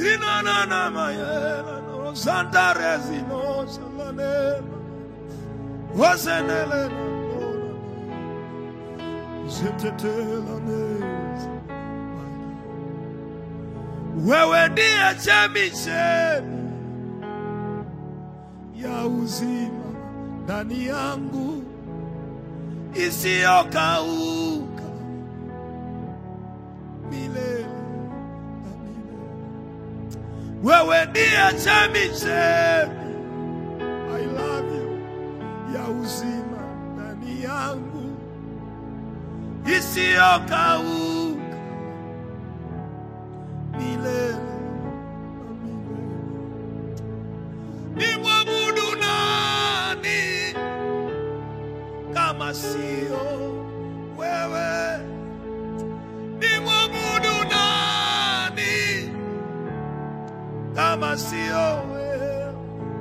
Rinanana mayela no Santa Resino Salanela Wasenele no Zetetela neza Wewe ndiye chemichemi ya uzima ndani yangu isiyokauka milele na milele. Wewe ndiye chemichemi I love you ya uzima ndani yangu isiyokauka milele na milele. Nimwabudu nani kama sio wewe? Nimwabudu nani kama sio wewe?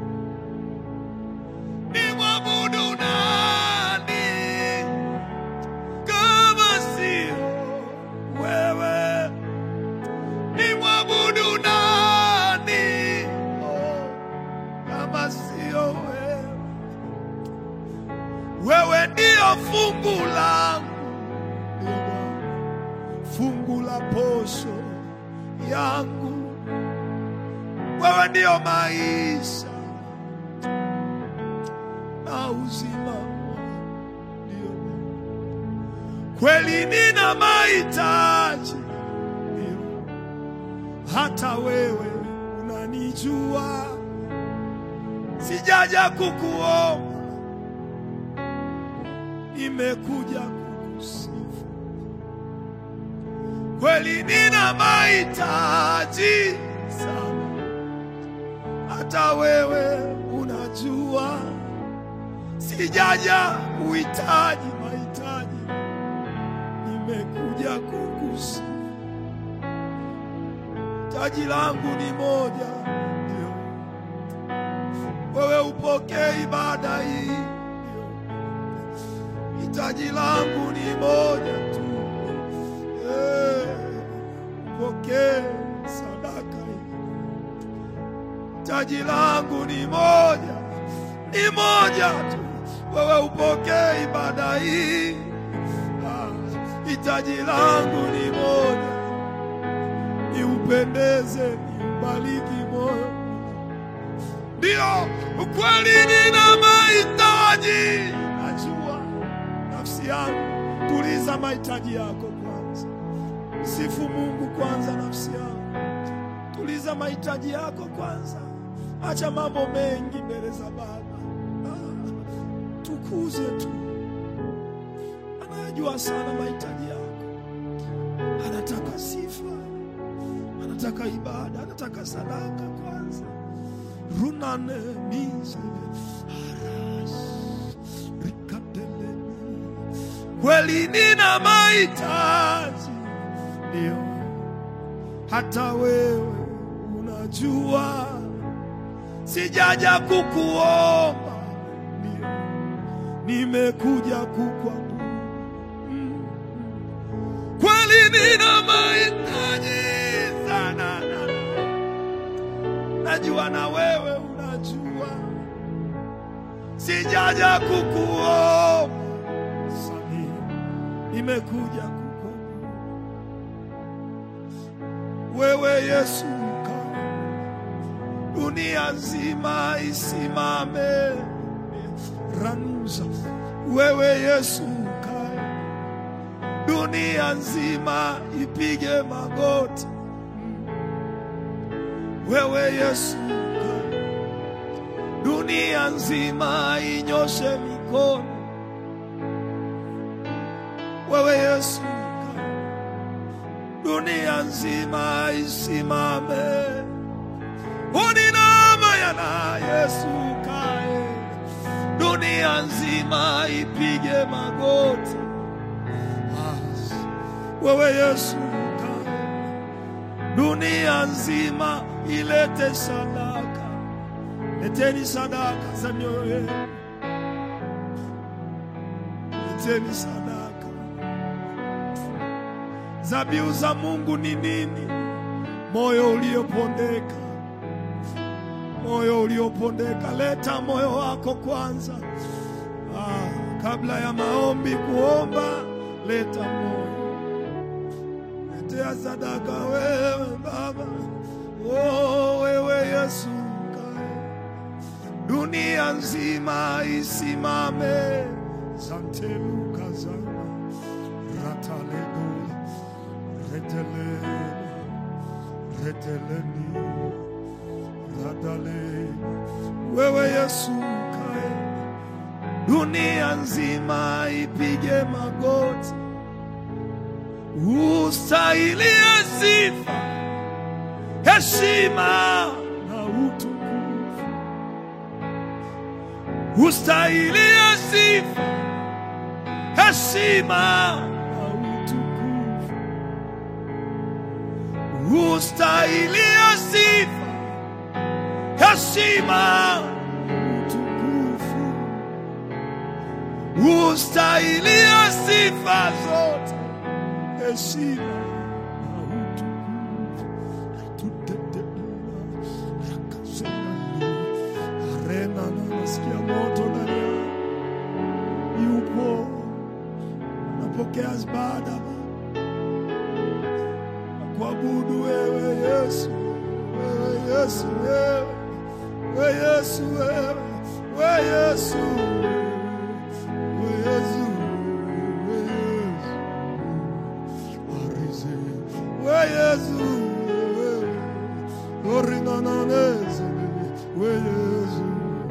Nimwabudu nani kama sio wewe? Nimwabudu nani oh, kama sio wewe? Wewe ndio fungu langu, ndio Bwana, fungu la posho yangu. Wewe ndio maisha na uzima wangu, ndio Bwana. Kweli nina mahitaji, ndio hata wewe unanijua, sijaja kukuomba nimekuja kukusifu. Kweli nina mahitaji sana, hata wewe unajua, sijaja kuhitaji mahitaji, nimekuja kukusifu. Taji langu ni moja, ndio wewe upokee ibada hii, ndio hitaji langu ni moja tu, Eh, pokee sadaka hii. Hitaji langu ni moja, ni moja tu, wewe upokee ibada hii. Ah, Hitaji langu ni moja, niupendeze, niubariki moyo ndio ukweli, nina mahitaji. Najua nafsi yangu, tuliza mahitaji yako kwanza, sifu Mungu kwanza. Nafsi yangu, tuliza mahitaji yako kwanza, acha mambo mengi mbele za Baba. Ah, tukuze tu, anayajua sana mahitaji yako, anataka sifa, anataka ibada, anataka sadaka kwanza runane mise haras rikateleni kweli nina mahitaji ndio hata wewe unajua sijaja kukuomba ndio nimekuja kukwabudu mm. kweli nina mahitaji sana na najua na wewe unajua, sijaja kukuomba samia, nimekuja kukuomba wewe Yesu, ukae dunia nzima isimame ranuza, wewe Yesu, ukae dunia nzima ipige magoti wewe Yesu, ukae. dunia nzima inyoshe mikono. Wewe Yesu, ukae. dunia nzima isimame. Uninama yana Yesu, ukae. dunia nzima ipige magoti. Ah, Wewe Yesu, ukae. dunia nzima ilete sadaka. Leteni sadaka za mioyo yenu, leteni sadaka. Zabihu za Mungu ni nini? moyo uliopondeka, moyo uliopondeka. Leta moyo wako kwanza, ah, kabla ya maombi kuomba, leta moyo, letea sadaka wewe Baba. Oh, wewe Yesu kae, dunia nzima isimame. Zanteluka zana rataledo retelena reteleni radale wewe Yesu kae, dunia nzima ipige magoti, ustahilie sifa, heshima na utukufu, ustahilie sifa, heshima na utukufu ustahilie sifa, heshima, utukufu, ustahilie sifa zote, heshima na utukufu. Tuteteina, rakasena, arena na nasikia moto ndani yangu. yupo napokea ibada kuabudu wewe Yesu, wewe Yesu, wewe wewe Yesu, wewe wewe Yesu, wewe Yesu, wewe Yesu, arize wewe Yesu, wewe oringananeze wewe Yesu,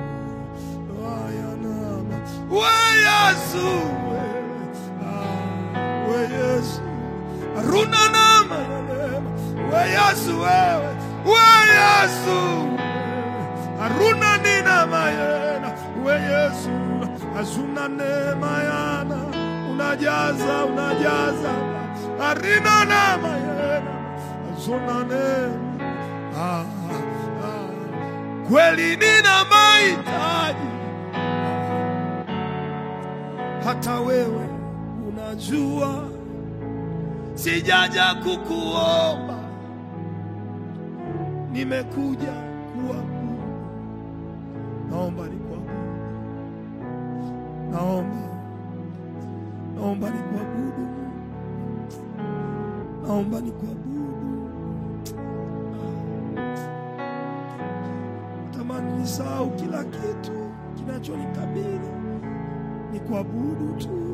ayanama wewe Yesu, wewe ah, wewe Yesu Aruna nama we Yesu wewe we Yesu Aruna nina mayena we Yesu azuna neema yana unajaza unajaza arina na mayena azuna neema ah, ah. kweli nina mahitaji hata wewe unajua sijaja kukuomba, nimekuja kuabudu. Naomba nikuabudu, naomba naomba nikuabudu, naomba nikuabudu. Tamani nisahau kila kitu kinachonikabili, nikuabudu tu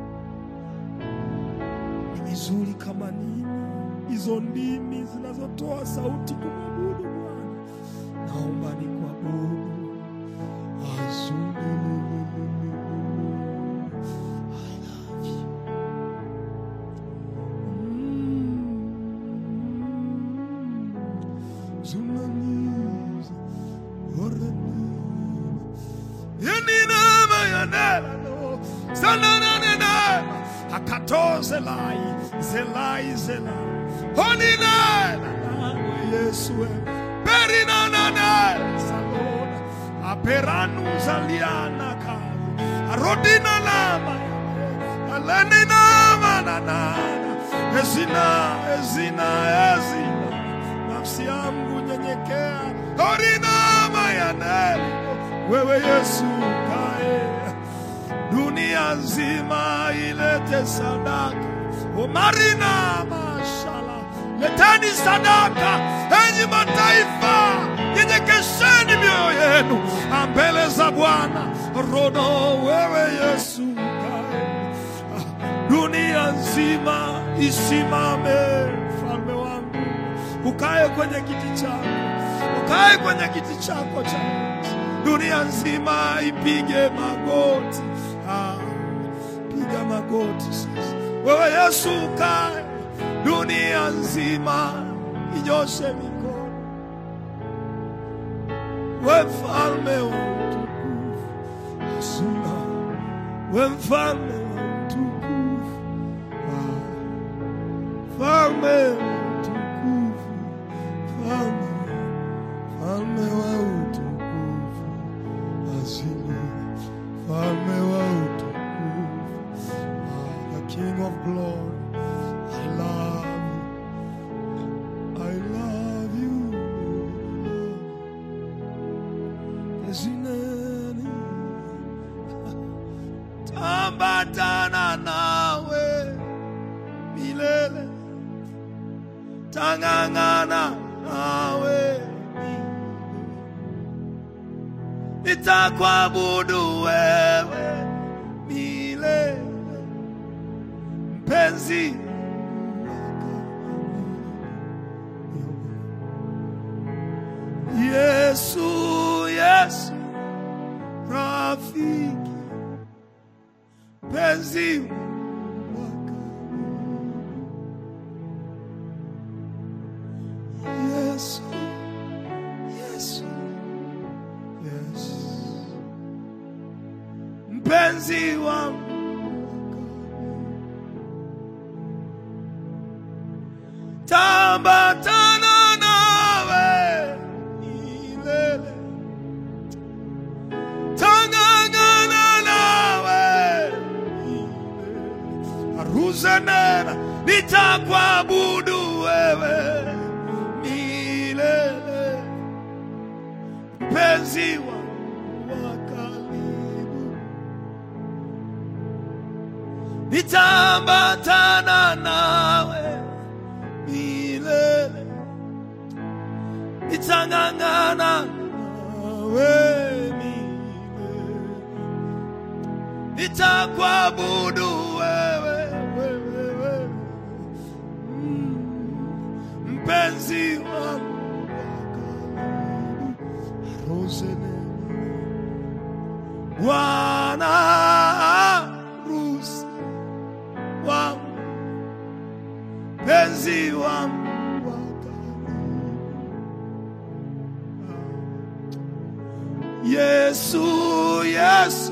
ni vizuri kama nini hizo ndimi zinazotoa sauti kumwabudu Bwana. Naomba ni kuabudu Akato zelai, zelai, zelai. Honina, Yesu, perina nana, salona, aperanu zaliana kazi, arodina lama, alenina mananana, ezina, ezina, ezina, nafsi yangu nyenyekea, horina mayane, wewe Yesu kae dunia nzima ilete sadaka. Umarina mashala, leteni sadaka, enyi mataifa, nyenyekesheni mioyo yenu mbele za Bwana. Rono wewe Yesu kae, dunia nzima isimame, mfalme wangu, ukae kwenye kiti chako, ukae kwenye kiti chako cha enzi. dunia nzima ipige magoti. Ah, piga magoti sasa. Wewe Yesu ukae, dunia nzima inyoshe mikono. We mfalme wa utukufu, Hasuna, we mfalme wa utukufu, Ah, mfalme wa utukufu, mfalme, mfalme wa utukufu, Hasuna, mfalme wa utukufu, Ah, the King of glory, I love you. I love milele tang'ang'ana nawe nitakuabudu wewe milele mpenzi Yesu, Yesu, rafiki, mpenzi Yesu, Yesu, Yesu, mpenzi wangu tambatana nawe milele, tang'ang'ana nawe milele. Aruzenena, nitakuabudu wewe milele, mpenzi wangu wa karibu, nitambatana nawe milele, nitang'ang'ana nawe milele, nitakuabudu wewe, wewe, wewe. Mm, mpenzi wangu wa karibu, Rosenena. Bwana harusi wangu mpenzi wangu wa karibu. Yesu, Yesu,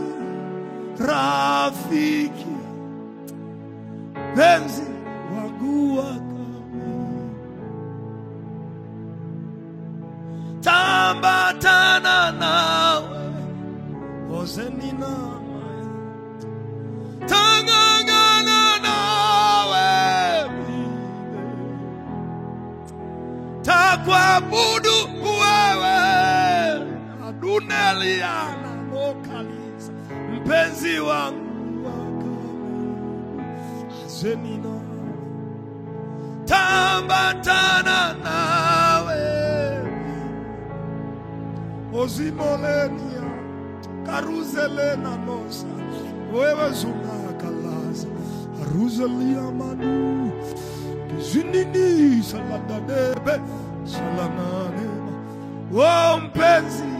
rafiki, mpenzi wangu wa karibu. Tambatana nawe, ozenina tang'ang'ana nawe takuabudu wewe aduneliana mokalisa mpenzi wangu azenina tambatana nawe ozimolenia karuzelena nosa wewe zungakalaza aruzelia manu kizinini saladadebe salananema o mpenzi